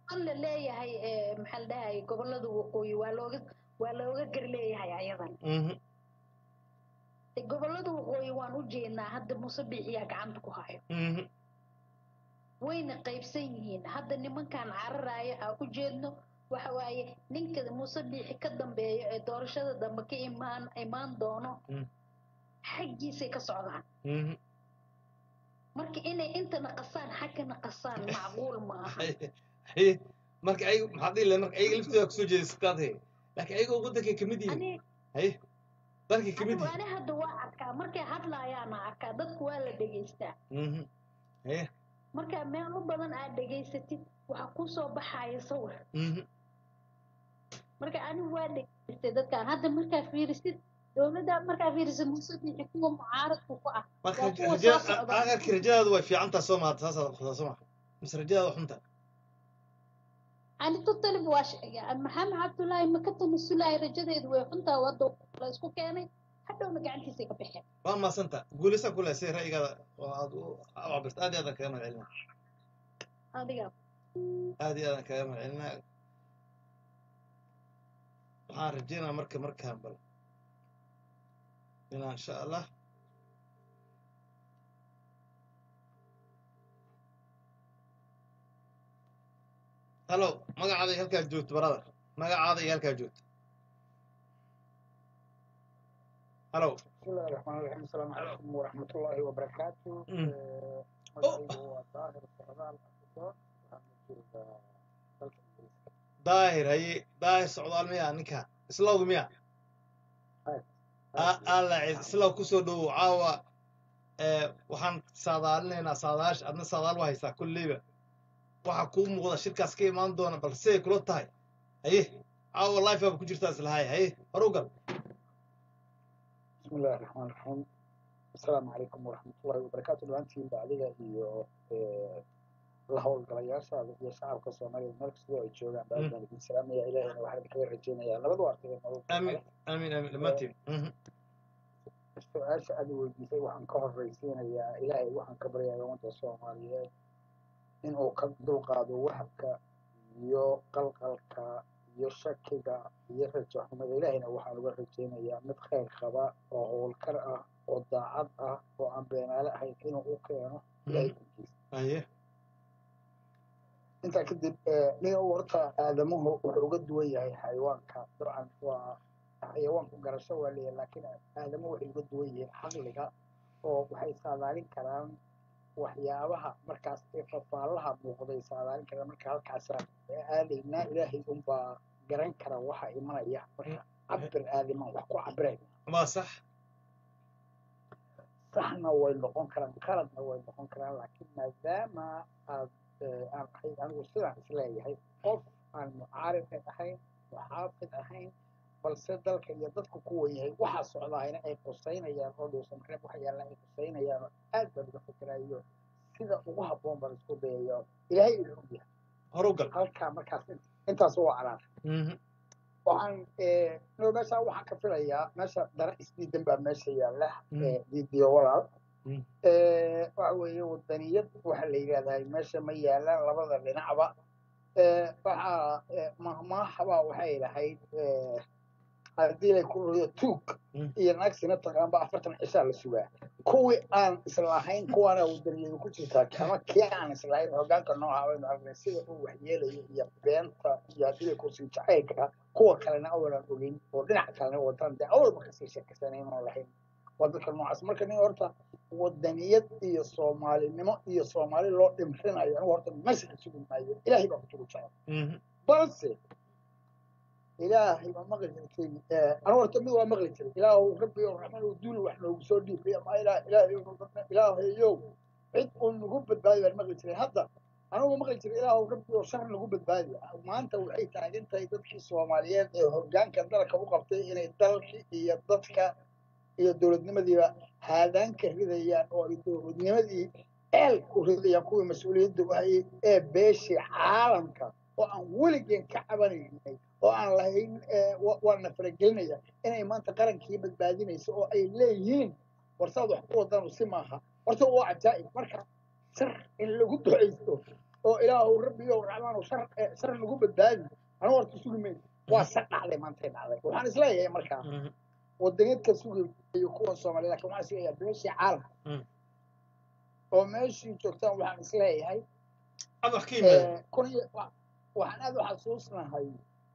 an la leeyahay eh, maxaa la dhahay gobolada waqooyi waa looga waa looga gar leeyahay ayadan mhm gobolada waqooyi waan u jeednaa hadda muuse biixiyaa gacanta ku hayo mhm wayna qaybsan yihiin hadda nimankan cararaya aan u jeedno waxa waaye ninka muuse biixi ka dambeeyo ee doorashada dambe ka imaan imaan doono Mm. xaggiisay ka socdaan mhm marka inay intana qasaan xaggana qasaan macquul ma aha haye marka ayaga maxaa dhihi lahay marka ayaga laftooda kusoo jeedasataad he laakiin ayaga wadankay kamid yihiin ani haye dalkay kamid anigu yihiin ani hadda waa arkaa markay hadlaayaana arkaa dadku waa la dhegaystaa mhm haye marka meelo badan aad dhegaysatid waxaa kusoo baxaya sawir mhm marka anigu waa dhegaystay dadkan hadda markaa fiirisid dowladda markaa fiirisid muuse biixi kuwa mucaaradku ku ah marka waa kuwa raja soo socda. aakhirkii rajadaadu way fiicantaa soo maha saasaad qabtaa soo maha mise rajadaada waa xunta ani totalib waa sheegay maxamed cabdullaahi ma ka tanasulahay rajadeedu way xuntaa wado la isku keenay hadhowna gacantiisay ka baxeen waa maasanta guulaysaa ku leh si ra'yigaada oo aad u cabirta aad iyo aadaan kaga mahadcelinaa adiga aad iyo aadaan kaga mahadcelinaa waxaan rajeynaa marka markaan bal inaa insha allah halo magacaada iyo halkaa joogto brother magacaada iyo halkaa joogto halo بسم الله الرحمن الرحيم السلام عليكم ورحمة الله وبركاته مم. آه، مجاعي هو ظاهر السعداء الأخضر daahir haye daahir socdaal miya ninka islowga miya alla islaw kusoo dhowow caawa ee, waxaan saadaalinaynaa saadaash adna saadaal waa haysaa kolleyba waxaa kuu muuqda shirkaas ka imaan doona bal siday kula tahay haye caawa life baaba ku jirtaa islahay haye horu gal بسم الله الرحمن الرحيم السلام عليكم ورحمة الله وبركاته دلوقتي بعدها iyo la howlgalayaasha iyo shacabka Soomaaliyeed meel kasta oo ay joogaan baa baan idin salaamaya ilaahayna waxaan kaga rajeynayaa labada arday nolol amiin amiin amiin dhammaantiin Mhm. su-aasha aad weydiisay waxaan ka horreysiinayaa ilaahay waxaan ka baryayaa ummadda Soomaaliyeed in uu ka dulqaado wahabka iyo qalqalka iyo shakiga iyo rajo xumada ilaahayna waxaan uga rajeynayaa mid khayr qaba oo howlkar ah oo daacad ah oo aan beenaale ahayn inuu u keeno ilaahay gudkiisa haye intaa kadib nin horta aadamuhu wuxuu uga duwan yahay xayawaanka dabcan waa xayawaanku garasho waa leeyahay laakiin aadamuhu waxay uga duwan yihiin caqliga oo waxay saadaalin karaan waxyaabaha markaas ee fafaalaha muuqday saadaalin karaan marka halkaasaan aadaynaa ilaahay unbaa garan kara waxa imanaya marka cabir aadaman wax ku cabireen waa sax saxna way noqon karaan qaladna way noqon karaan laakiin maadaama aad aan ahay anigu sidaan isleeyahay qof aan mucaarid ahayn muxaafid ahayn balse dalka iyo dadku kuwan yahay waxaa socdaayna ay qusaynayaan oo dhuusan reeb waxa yaalla ay qusaynayaan oo aad baan uga fikirayo sida ugu habboon baan isku dayayo ilaahay uu og yahay horu gal halkaa markaas intaas waa calaar Mhm. waxaan no meesha waxaan ka filayaa meesha dara isdiidan baa meesha yaalla Mm. diidiyo walaal Mm. waxa weeye wadaniyad waxa la yidhahdaa meesha ma yaalaan labada dhinacba waxaa mahmaahaba waxay lahayd haddii lay ku riyo tuug Mm. iyo nagsina taqaanba afartan cishaa la sugaa kuwii aan islahayn kuwaana wadaniyadu ku jirtaa ama kii aan islahayn hogaanka nooca baynu aragnay sida uu waxyeelayo iyo beenta iyo haddii lay kursi jacaylka kuwa kalena awalan ogeyn oo dhinaca kalena wadan dee awalba kasii sheekaysanay inaan lahayn waa dadka noocaas marka nin horta wadaniyad iyo soomaalinimo iyo soomaali loo dhimrinayo anigu horta meesha ka sugi maayo ilaahay baa kutugu jecel Mhm. balse ilaahay baa maqli jirtay anigu horta mid waa maqli jiray ilaahu rabbi oo raxman oo duul wax noogu soo dhiibay ama ilaah ilaahay ilaahayow cid uu nagu badbaadi baan maqli jiray hadda anigu maqli jiray ilaahu rabbi oo shar nagu badbaadi maanta waxay taagan tahay dadkii soomaaliyeed ee hoggaanka dalka u qabtay inay dalkii iyo dadka iyo dowladnimadiiba haadaanka ridayaan oo ay dowladnimadii ceel ku ridayaan kuwii mas-uuliyadda u hayay ee beeshii caalamka oo aan weligeen ka cabanaynay oo aan lahayn waana faragelinaya inay maanta qarankii badbaadinayso oo ay leeyihiin warsaad wax ku wadanu si maaha horta waa cajaa'ib marka sar in lagu ducaysto oo ilaahu rabbiyow raxmaan shar eh, shar nagu badbaadi anigu horta sugi mayno waa se dhacday maantay dhacday waxaan isleeyahay markaa Mhm. wadaneedka sugay iyo kuwa soomaaliya laakiin waxaan isleeyahay beeshii caalam Mm. oo meeshii joogtaan waxaan isleeyahay ad wax ka yimaada Eh, kun iyo wa- waxaan aad u xasuusnahay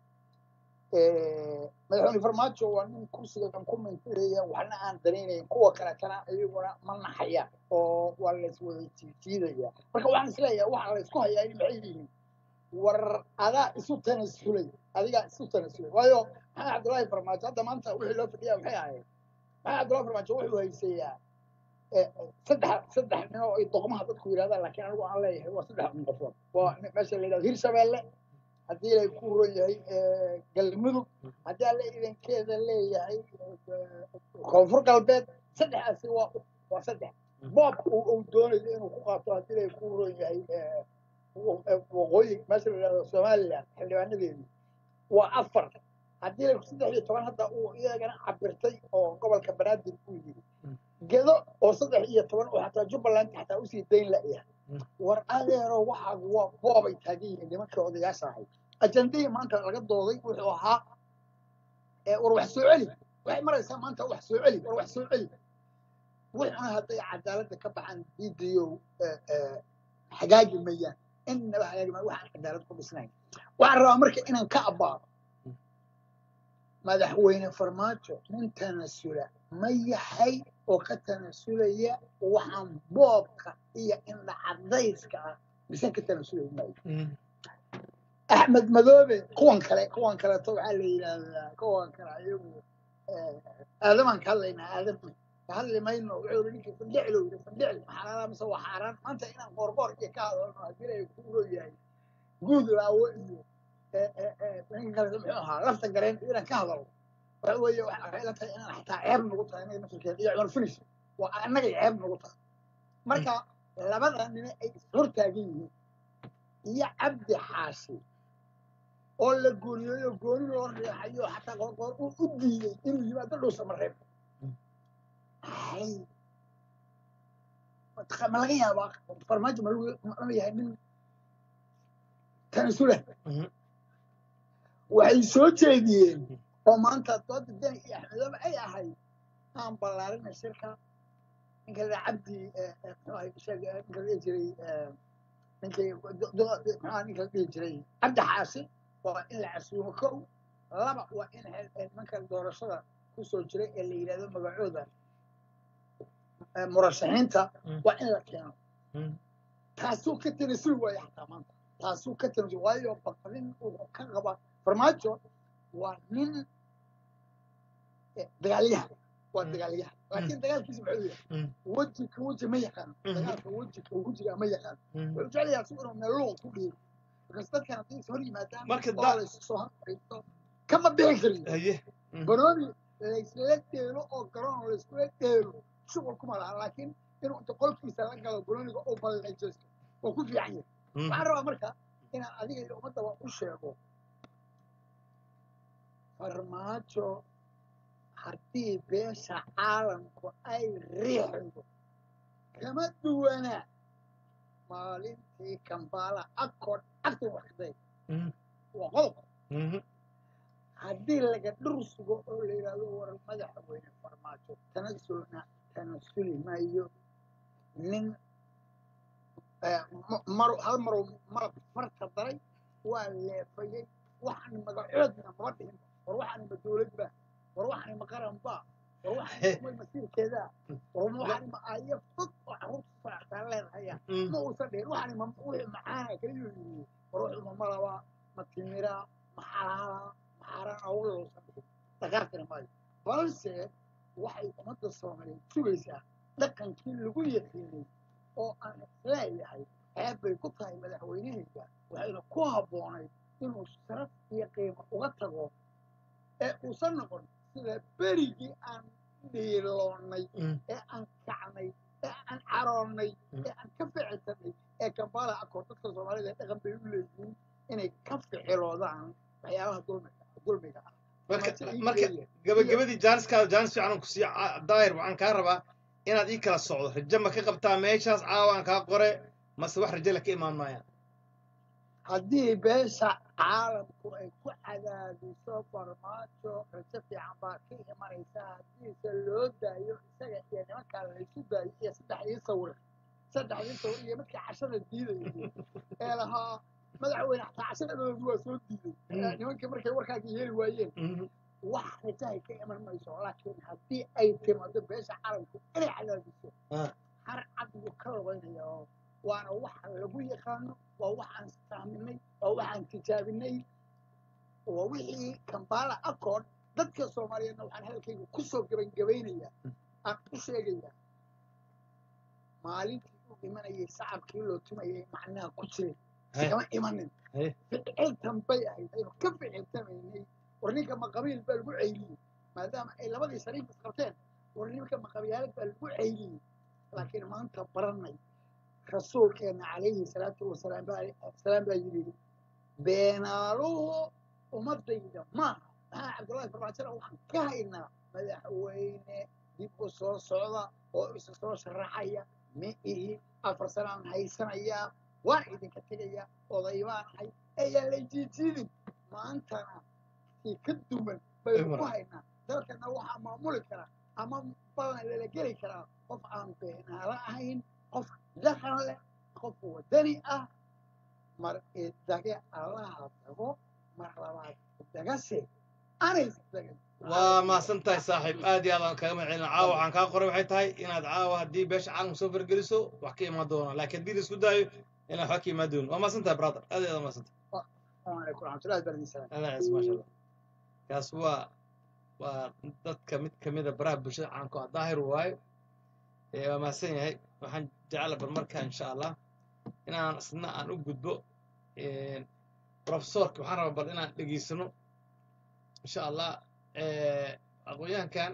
eh, madaxweyne farmaajo waa nin kursigan ku mintireeya waxna aan danaynayn kuwa kaletana iyaguna ma naxayaan oo waa layswada jiijiidaya marka waxaan isleeyahay waxaa laysku hayaa in maxay yihiin war adaa isu tanasulay adigaa isu tanasulay waayo maxamed cabdullaahi farmaajo hadda maanta wixii loo fadhiyaa maxay ahayd maxamed cabdullaahi farmaajo wuxuu haysayaa eh, saddex saddex nin oo ay doqmaha dadku yidhahdaan laakiin anigu aan leeyahay waa saddex nin qofood waa nin- meesha la yidhahdo hirshabeelle haddii lay ku ron yahay eh, galmudug haddii alle idankeeda leeyahay eh, koonfur galbeed saddexdaasi waa waa saddex boobka uu uu doonayo inuu ku qaato haddii lay ku ron yahay eh, wo- eh, waqooyi meesha la yidhahdo somaliland xildhibaanadeedii waa afar haddii lay saddex iyo toban hadda uu iyagana cabirtay oo gobolka banaadir uu yidhi gedo oo saddex iyo toban oo xataa jubbaland xataa usii dayn la'yahay Mm. war adeero waxa waa boobay taagan yihiin nimankii odayaasha ahay ajandihii maanta laga dooday wuxuu ahaa ee war wax soo celi waxay maraysaa maanta wax soo celi war wax soo celi wuxuna hadday cadaaladda ka baxaan diidayow hagaagi mayaan innaba hagaagi mayaan waxaan cadaalad ku dhisnayn waxaan rabaa marka inaan ka abbaaro madaxweyne farmaajo nin tanasula ma yahay oo ka tanasulaya waxaan boobka iyo indha cadayska ah mise ka tanasulay maayo Mhm. axmed madoobe kuwan kale kuwan kaleeto waxaa la yidhaahdaa kuwan kale ayagu eh, aadamaan ka hadlaynaa aadam ka hadli mayno wuxuu yidhi ninkii fandhiclo yidhi fandhicli maxaa mise waa xaaraan maanta inaan qoorqoor iyo ka hadalno haddii ay ku ro yahay guud laawo iyo eh, eh, eh, ninka kale muxuu ahaa lafta gareen inaan ka hadalno waxa weeye waxay ila tahay inaan xataa ceeb nagu tahay inaga nafsirkeeda iyo cumar finish waa annagay ceeb nagu tahay marka labada nine ay ishortaagan yihiin iyo cabdi xaashi oo la gooniyeeyo gooni loo riixayo xataa qoorqoor uu u diiday inuu yimaado dhuusa mareeb hay ma laga yaabaa farmaajo ma lagu- ma yahay nin tanasula Mhm. waxay soo jeediyeen oo maanta dooda deni iyo axmedoobe ay ahayd aan ballaarina shirka ninka la cabdi eh, eh, muxuu ahay sheeg eh, ninka la dhihi jiray eh, ninkii do- do- muxuu ninka la dhihi jiray cabdi xaasi waa in la casuumo kow laba waa in he- eh, nimanka doorashada kusoo jiray ee la yidhahdo magacooda eh, murashaxiinta Mm. waa in la keeno Mm. taasuu ka tanasuli waaya xataa maanta taasuu ka tanasuli waayo baqrin uu ka qaba farmaajo waa nin eh, dagaalyahan waa Mm. dagaalyahan laakiin Mm. dagaalkiisa muxuu yahay Mm. weji ka weji ma yaqaan Mhm. dagaalka weji ka wejiga ma yaqaan Mhm. wuxuu jecel yahay asigu inuu meeluhu ku dhiibo markaas dadkan haddii is hor yimaadaan Marka oo da- laysu soo hanqaysto kama bixi karin haye Mhm. barooni laysla dheelo oo garoon layskula dheelo shuqul kuma laha laakiin inuu inta qolkiisa la galo barooniga uu ballanjeysto oo ku fiican yahay Mhm. waxaan rabaa marka inaan adiga iyo ummaddaba u sheego farmaajo haddii beesha caalamku ay riixdo kama duwana maalintii kambaala accord agta waxday Mhm. waa qodob Mhm. haddii laga dhur sugo oo la yidhaahdo war madaxweyne farmaajo tanasulna tanasuli maayo nin eh, ma- mar hal marow malab farta daray waa leefayey waxaan magacoodna maba dhihin war waxaan ma dowladba war waxaan ma qaranba war waxaan ma masiirkeeda war waxaan ma ayo fog oo carruurta soctaa leedahaya Mhm. ma uusan dhihin waxaan ma wixii macaana kaliya yidhi war wuxuu ma malaba ma timira ma xalaala ma xaaraan awla uusan dhihin dhaqaaqina maayo balse waxay ummadda soomaaliyeed sugaysaa dhaqankii lagu yaqiinay oo aan isleeyahay ceeb bay ku tahay madaxweynehayga waxayna ku habboonayd inuu sharaf iyo qiimo uga tago ee uusan noqon sida berigii aan dhiiloonnay Mhm. ee aan kacnay ee aan caroonnay ee aan ka ficilsanay ee kambala akoor dadka soomaalida dhaqan bay u leeyihiin inay ka ficiloodaan waxyaabaha dulmiga dulmiga ah marka Farmaajo ii marka geeya. gabagabadii jaaniskaada jaanis fiican aan ku siiya Ca- daahir waxaan kaa rabaa inaad ii kala socdo rajo ma ka qabtaa meeshaas caawa aan kaa qore mase wax rajo la ka imaan maayaan haddii beesha caalamku ay ku cadaadiso farmaajo rajo fiican baa ka imanaysa haddiise loo daayo isaga iyo nimankaa laysu daayo iyo saddexdii sawir saddexdii sawir iyo midkii cashada diidayay ee lahaa madaxweyne xataa cashadadoodu waa soo diiday Mm. nimankii markay warkaagii yeeli waayeen Mhm. wax rajahay ka iman mayso laakiin haddii ay timaado beesha caalamku inay cadaadiso Ah. har cad buu ka labaynaya oo waana waxa lagu yaqaano waa waxaan fahminay waa waxaan tijaabinay waa wixii kambala accord dadka soomaaliyeedna waxaan hadalkayga kusoo gebangebaynayaa aan u sheegayaa maalintii uu imanayay sacabkii loo tumayay macnaha ku jiray Hey. kama imanin Hey. ficiltan bay ahayd aynu ka ficiltamaynay war ninka ma qabiil baa lagu ceyliyey maadaama ay labadii shariif isqabteen war ninka ma qabyaalad baa lagu ceyliyey laakiin maanta baranay rasuulkeena calayhi salaatu wasalaam baa salaam baa yidhi beenaaluhu ummadayda maaha maxaa cabdullaahi farmaajona waxaan ka haynaa madaxweyne dib u soo socda oo isa soo sharaxaya ma ihi afar sanaan haysanayaa waan idinka tegayaa oday baan ahay ayaan la jiijiidin maantana si ka duwan baynu ku haynaa dalkana waxaa maamuli karaa ama balan lala geli karaa qof aan beenaalo ahayn qof dhaqan leh qof wadani ah mar idage allaha dago mar labaad idagase anays dagan waa mahadsan tahay saaxiib aad iyo aad aan kaga mahadcelina caawa waxaan kaa qoray waxay tahay inaad caawa haddii beesha caalamka soo fargeliso wax ka imaan doona laakiin haddii la isku daayo inaan waxba ka imaan doonin waa mahadsan tahay brother aad iyo aad mahadsan tahay asalaamu calaykum waraxmatullahi barakatu salaam adaa ciise maasha allah kaas waa waa dadka mid kamida baraha bulshada caanku ah daahir waayo ee waa mahadsan yahay waxaan jecla bar markaa insha allah inaan isna aan u gudbo profesorka waxaan rabaa bal inaan dhegeysano insha allah aqoonyahankan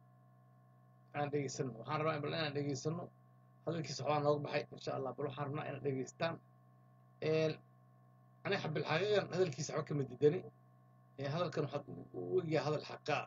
aan dhegeysano waxaan rabaa bal inaan dhegeysano hadalkiisa waxbaa nooga baxay insha allah bal waxaan rabnaa inaad dhegeystaan aniga xabilxaqiiqan hadalkiisa waxba kama didani hadalkan waxaad u egyahay hadal xaqaa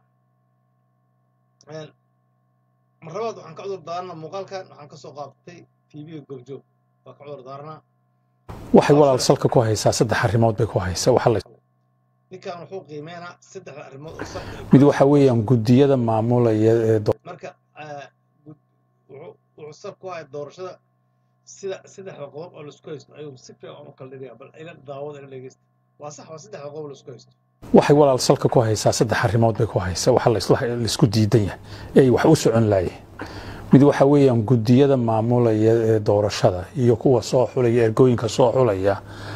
marlabaad waxaan ka cudur daaranaa muuqaalkan waxaan ka soo qaabatay tv-ga goobjoog waa ka cudur daaranaa waxay walaal salka ku haysaa saddex arrimood bay ku haysaa waxa la ninkan wuxuu qiimeynaa saddexda arrimood oo sal mid waxa weeyaan guddiyada maamulaya ee do- marka ah, gud- wuxuu wuxuu sal ku haya doorashada sida saddexda qodob oo laisku haysto ayuu si fiican u kala dhigaya bal ila daawada ila dhegeysta waa sax waa saddexda qodob laisku haysto waxay walaal salka ku haysaa saddex arrimood bay ku haysaa waxa la isla- la isku diidan yahay ee ay wax u socon laayeen mid waxa weeyaan guddiyada maamulaya ee doorashada iyo kuwa soo xulaya ergooyinka soo xulaya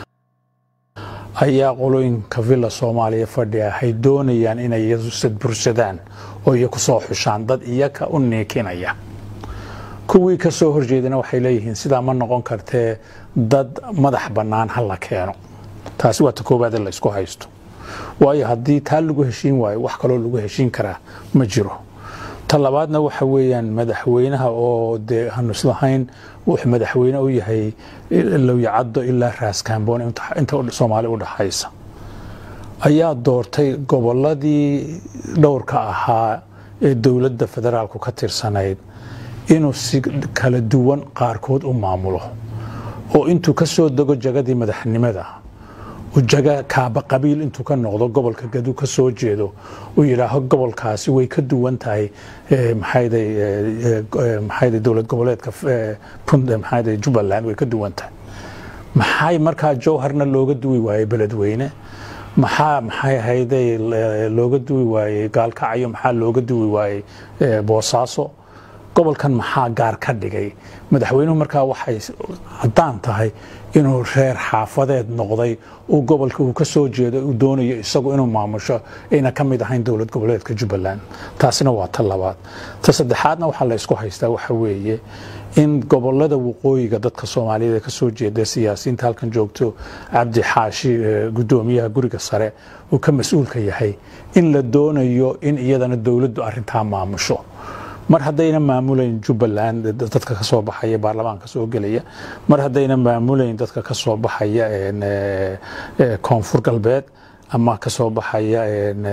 ayaa qolooyinka villa soomaaliya fadhiya waxay doonayaan inay iyadu sadbursadaan oo iyaku soo xushaan dad iyaka u niikinaya kuwii ka soo horjeedana waxay leeyihiin sidaa ma noqon kartee dad madax bannaan ha la keeno taasi waa ta koowaad ee la isku haysto waayo haddii taa lagu heshiin waayo wax kaloo lagu heshiin karaa ma jiro ta labaadna waxa weeyaan madaxweynaha oo dee aanu islahayn wuxuu madaxweyne u yahay lowyacaddo ilaa raaskamboon inta inta soomaali u dhaxaysa ayaa doortay gobolladii dhowrka ahaa ee dowladda federaalku ka tirsanayd inuu si kala duwan qaarkood u maamulo oo intuu ka soo dego jagadii madaxnimada jaga kaaba qabiil intuu ka noqdo gobolka gadu ka soo jeedo uu yidhaaho gobolkaasi way ka duwan tahay eh, maxayday eh, eh, maxayday dowlad goboleedka eh, punt eh, maxayday jubbaland way ka duwan tahay maxay markaa jowharna looga duwi waayey beledweyne maxaa maxay ahayday eh, looga duwi waayey gaalkacyo maxaa looga duwi waayey eh, boosaaso gobolkan maxaa gaar ka dhigay madaxweynuhu markaa waxay caddaan tahay inuu reer xaafadeed noqday uu gobolka uu ka soo jeedo uu doonayo isagu inuu maamusho ayna ka mid ahayn dowlad goboleedka jubbaland taasina waa ta labaad ta saddexaadna waxaa la isku haystaa waxa weeye in gobolada waqooyiga dadka soomaaliyeed ee ka soo jeeda siyaasiyiinta halkan joogto cabdi xaashi eh, guddoomiyaha guriga sare uu ka mas-uulka yahay in la doonayo in iyadana dowladdu arrintaa maamusho mar haddayna maamulayn jubbaland dadka ka soo baxaya baarlamaanka soo gelaya mar haddayna maamulayn dadka ka soo baxaya een, eh, eh, koonfur galbeed ama ka soo baxaya een,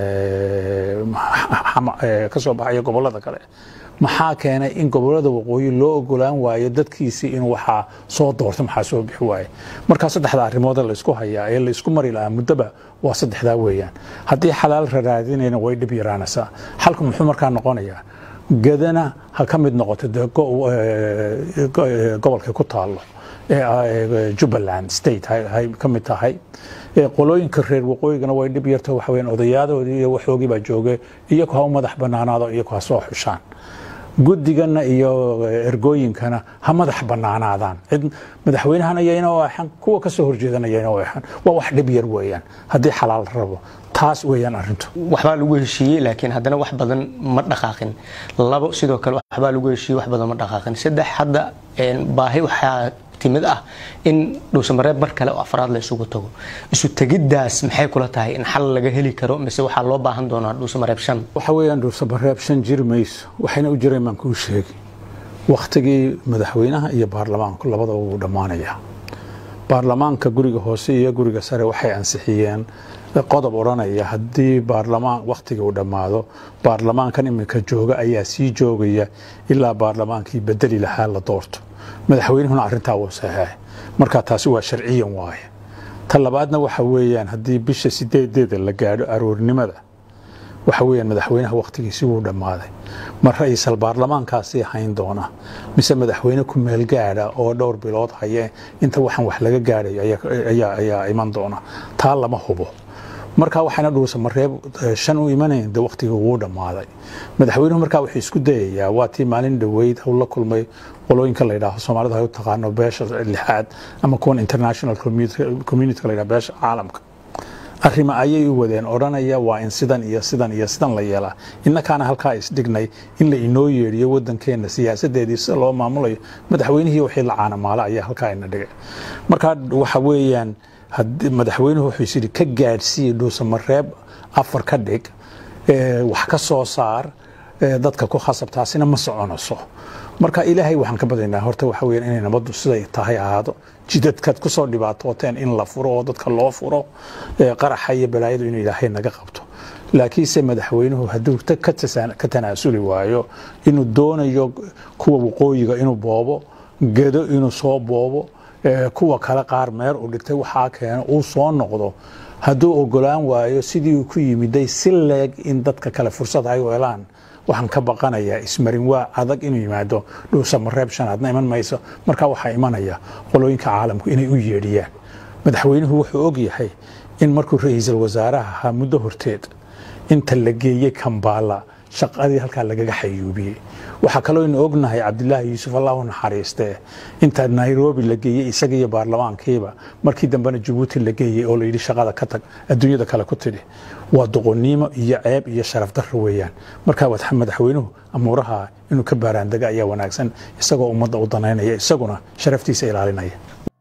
eh, xama- eh, ka soo baxaya gobollada kale maxaa keenay in gobollada waqooyi loo ogolaan waayo dadkiisii in waxaa soo doorta maxaa soo bixi waaye markaa saddexda arrimood ee laysku hayaa ee laysku mari lahaa muddoba waa saddexdaa weeyaan haddii xalaal raraadinayna way dhib yaraanaysaa xalku muxuu markaa noqonayaa gadana ha ka mid noqoto dee go- eh, go- eh, gobolka ku taalo ee ah, eh, jubbaland state hay hay ka mid tahay ee qolooyinka reer waqooyigana way dhib yarta waxa weeyaan odayadoodii iyo waxoogii baa jooga iyagu ha u madax banaanaado iyagu ha soo xushaan guddigana iyo eh, ergooyinkana ha madax banaanaadaan cid madaxweynahana yayna u axan kuwa ka soo horjeedana yayna u axan waa wax dhib yar weeyaan haddii xalaal rabo taas weeyaan arrintu waxbaa lagu heshiiyey laakiin haddana wax badan ma dhaqaaqin labo sidoo kale waxbaa lagu heshiiyey wax badan ma dhaqaaqin saddex hadda een, baahi waxaa timid ah in dhuusamareeb mar kale oo afraad la isugu tago isu tegiddaas maxay kula tahay in xal laga heli karo mise waxaa loo baahan doonaa dhuusamareeb shan waxa weeyaan dhuusabareeb shan jiri mayso waxayna u jireen baan kuu sheegi wakhtigii madaxweynaha iyo baarlamaanku labadaba wuu dhammaanayaa baarlamaanka guriga hoose iyo guriga sare waxay ansixiyeen qodob odhanaya haddii baarlamaan wakhtiga uu dhammaado baarlamaankan iminka jooga ayaa sii joogaya ilaa baarlamaankii bedeli lahaa la doorto madaxweynuhuna arrintaa wuu saxeexay marka taasi waa sharciyan waaye ta labaadna waxa weeyaan haddii bisha sideedeeda la gaadho aroornimada waxa weeyaan madaxweynaha wakhtigiisi wuu dhammaaday ma ra-iisal baarlamaankaasii hayn doona mise madaxweyne ku meel gaadha oo dhowr bilood haye inta waxaan wax laga gaadhayo ayaa- ayaa ayaa iman doona taa lama hubo markaa waxayna dhuusa mareeb eh, shan u imanayn de wakhtiga wuu dhammaaday madaxweynuhu markaa wuxuu isku dayayaa waa tii maalin dhoweyd hau la kulmay qolooyinka la yidhaaho soomaalida ay u taqaano beesha lixaad ama kuwan international community- community la yidhaho beesha caalamka arrima ayay u wadeen odhanaya waa in sidan iyo sidan iyo sidan la yeelaa innakaana halkaa isdhignay in la inoo yeedhiyo waddankeena siyaasadeedii sida loo maamulayo madaxweynihii wixii la caanamaala ayaa halkaa ina dhigay marka waxa weeyaan haddii- madaxweynuhu wuxuu is yidhi ka gaadhsiiya dhuusamareeb afar ka dhig ee, wax ka soo saar ee, dadka ku khasab taasina ma soconayso marka ilaahay waxaan ka badaynaa horta waxa weeyaan inay nabaddu siday tahay ahaado jidadkaad ku soo dhibaatooteen in la furo oo dadka loo furo ee, qaraxa iyo balaayadu inuu ilaahay naga qabto laakiinse madaxweynuhu hadduu ta- ka tasa- ka tanaasuli waayo inuu doonayo kuwa waqooyiga inuu boobo gedo inuu soo boobo ee, kuwa kale qaar meer uu dhigtay waxaa keeno uu soo noqdo hadduu ogolaan waayo sidii uu ku yimiday si leeg in dadka kale fursad ay u helaan waxaan ka baqanayaa ismarin waa adag inuu yimaado dhuusa mareeb shanaadna iman mayso marka waxaa imanaya qolooyinka caalamku inay u yeedhiyaan madaxweynuhu wuxuu og yahay in markuu ra-iisul wasaaraha ahaa muddo horteed inta la geeyey kambaala shaqadii halkaa lagaga xayuubiyey waxaa kaloo inu ognahay cabdilaahi yuusuf allah u naxariistee inta nairobi la geeyey isaga iyo baarlamaankiiba markii dambena jabuuti la geeyey oo layidhi shaqada ka tag adduunyada kale ku tidhi waa doqonnimo iyo ceeb iyo sharaf darro weeyaan marka wad- madaxweynuhu amuuraha inuu ka baaraandega ayaa wanaagsan isagoo ummadda u danaynaya isaguna sharaftiisa ilaalinaya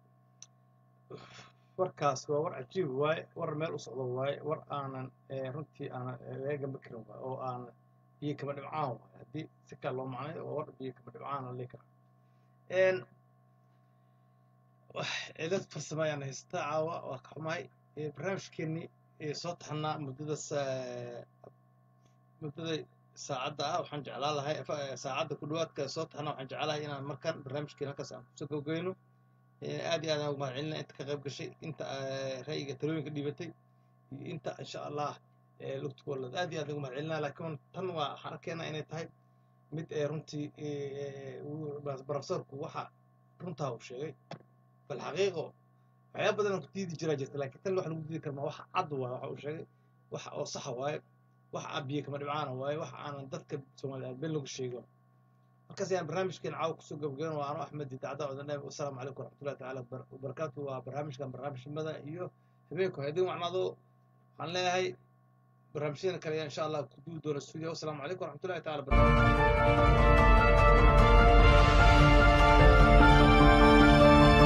warkaas waa war cajiib waaye war meel u socdo waaye war aanan eh, runtii aanan eh, laga gamba karin waaye oo aanan biyo kama dhibcaan waaye haddii si kale loo macnayo waa war biyo kama dhibcaan la dhihi karaa Een, wax cilad farsamo ayaan haystaa caawa waa ka xumahay Eh, barnaamijkeenii eh, soo taxnaa muddada sa- muddada saacadda ah waxaan jeclaan lahay fa- eh, saacadda ku dhawaadka soo taxnaa waxaan jeclahay inaan markaan barnaamijkeena halkaas aan kusoo gabageyno Eh, aad iyo aad aan ugu mahadcelinaa inta ka qayb gashay inta eh, ra'yiga talooyinka dhibatay iyo inta insha allah eh, lugta kuwalad aad iyo aad ugu mahadcelinaa laakiin tan waa waxaan arkaynaa inay tahay mid eh, runtii eh, uu- bas- profesorku waxa runtaa uu sheegay bal xaqiiqo waxyaaba badan oo ku diidi jiraa jirta laakiin tan wax lagu diidi karma waxa cad waaye waxa uu sheegay waxa oo saxa waaye waxa abiye kama dhibcaana waaye waxa aanan dadka soomaaliyeed been lagu sheego markaas ayaan barnaamijkeen caawa kusoo gabagayn waa ano axmed idaacada codane wasalaamu calaykum waraxmatullahi tacaala wabar- wabarakaatu waa barnaamijkan barnaamijnimada iyo habeenku haddii wacnaado waxaan leeyahay barnaamijyada kale ayaa insha allah ku duudi doona studio wasalaamu calaykum waraxmatullahi tacaala barakatu